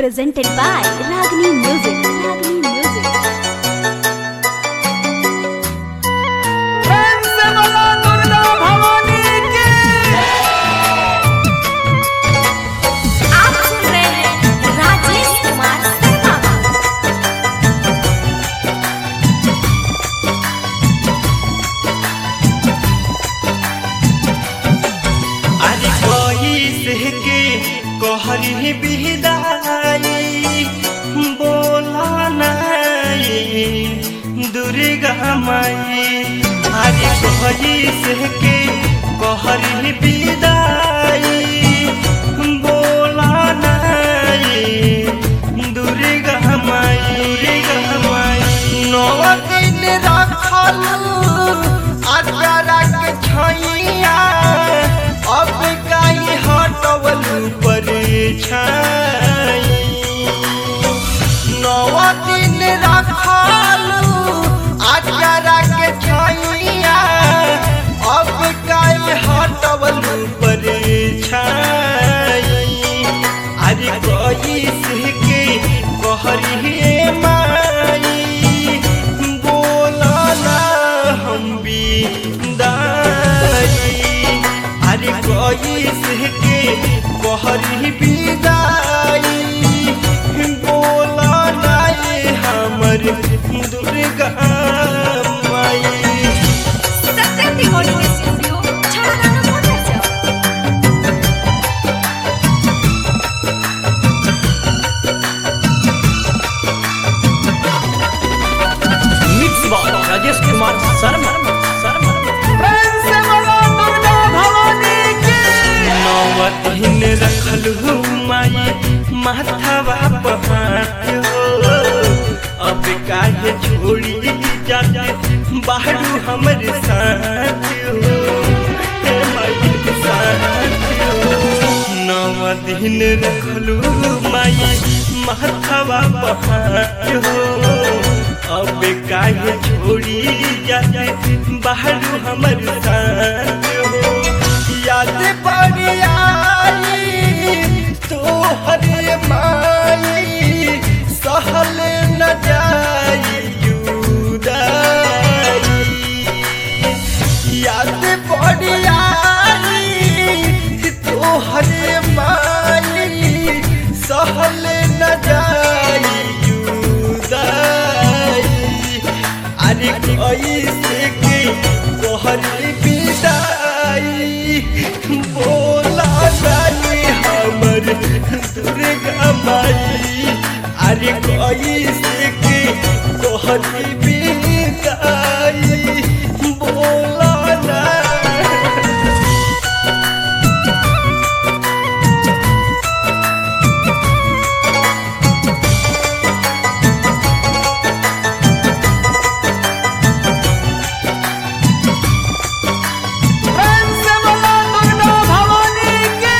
presented by Ragini Music. Ragini Music. प्रेम से बोलो दुर्गा भवानी की आप सुन रहे हैं राजेश कुमार शर्मा अरे कोई से के कहरी बिदाई बोला नहीं दुर्गा माई अरे कोई से के कहरी बिदाई बोला नहीं दुर्गा माई दुर्गा माई नौ दिन रखलू अचारा के छैया अब काई हटवल पर छाई नौ दिन रखलू अचारा के छैया अब काई हटवल पर छाई अरे कोई के कहरी माई बोला ना हम भी दाई अरे कोई के कहरी बिदाई बोला ना ये हमर दुर्गा माई सत्यम रिकॉर्डिंग स्टूडियो छड़ाना motor mix by Rajesh Kumar Sharma Sharma प्रेम से बोलो दुर्गा भवानी की नौवतीन रखलू माई माथावा पहाड़ हो अब काहे छोड़ी जाते बाहरू हमर साथ हो हे माई साथ हो नौ दिन रखलू माई माथावा पहाड़ हो अब काहे छोड़ी जाते बाहरू हमर साथ हो याद पड़ी आई तो हरे माई सहल न जाई जुदाई याद पड़ी आई तो हरे माई सहल न जाई जुदाई अरे कैसे के तोहरी विदाई बोला जानी हमर दुर्गा माई अरे कैसे के तोहरी विदाई बोला ना प्रेम से बोलो दुर्गा भवानी की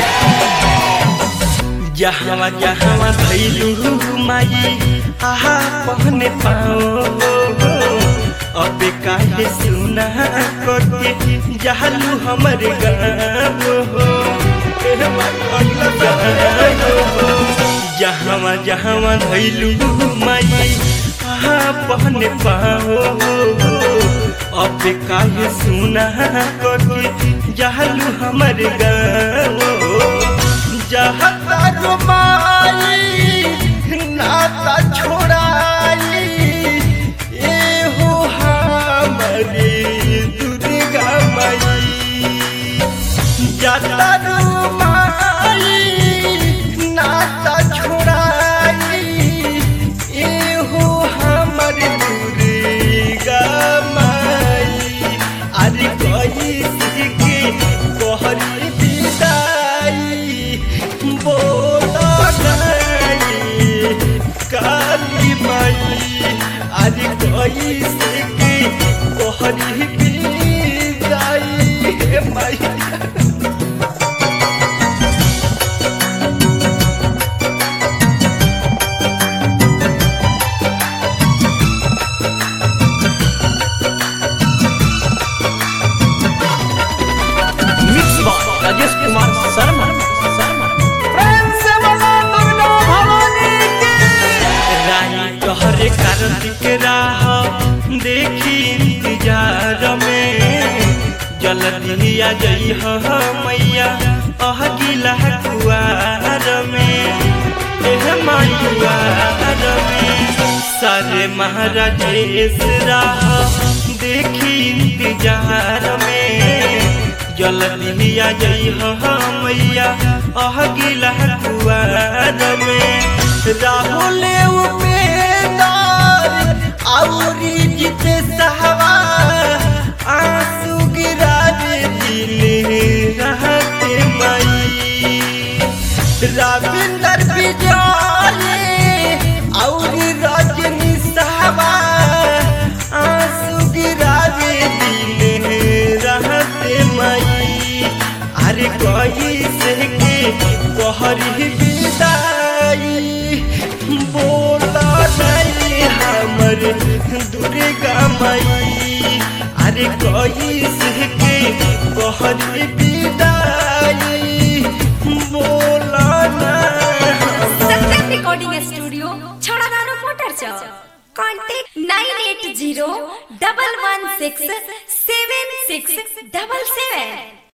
जहाँ जहाँ धैलू माई आहा पहने पाओ अब काहे सुना करके जहलू हमर गाँव हो ए माई, जहाँ जहाँ धैलू माई आहा पहने पाओ अब काहे सुना करके जहलू हमर गाँव जहता रुमाई नाता छोड़ाई ए हो हमारे दुर्गा माई जाता रुमाई नाता छोड़ाई ए हो हमारे दुर्गा माई अरे कही के कहरी विदाई बोला गई काली माई अरे कही के कहरी विदाई हे माई देखी इंतजार में जल्दी आ जई मैया अह गिला कुआर में एह मायुआर में सारे महाराजेश राह देखी इंतजार में जल्दी आ जई मैया अह गिला कुआर में राहुल उपेंदर औरी जिते सहवा आंसू गिरा दे दिले रहते मई रविंदर विजय औरी रजनी सहवा आंसू गिरा दे दिले रहते मई अरे कोई से के कहरी विदाई बोला नहीं हमर दुर्गा मई अरे कोई से के कहरी विदाई बोला ना सत्यम रिकॉर्डिंग स्टूडियो छड़ादानो मोटर चौक contact nine eight zero double one six seven six double सेवन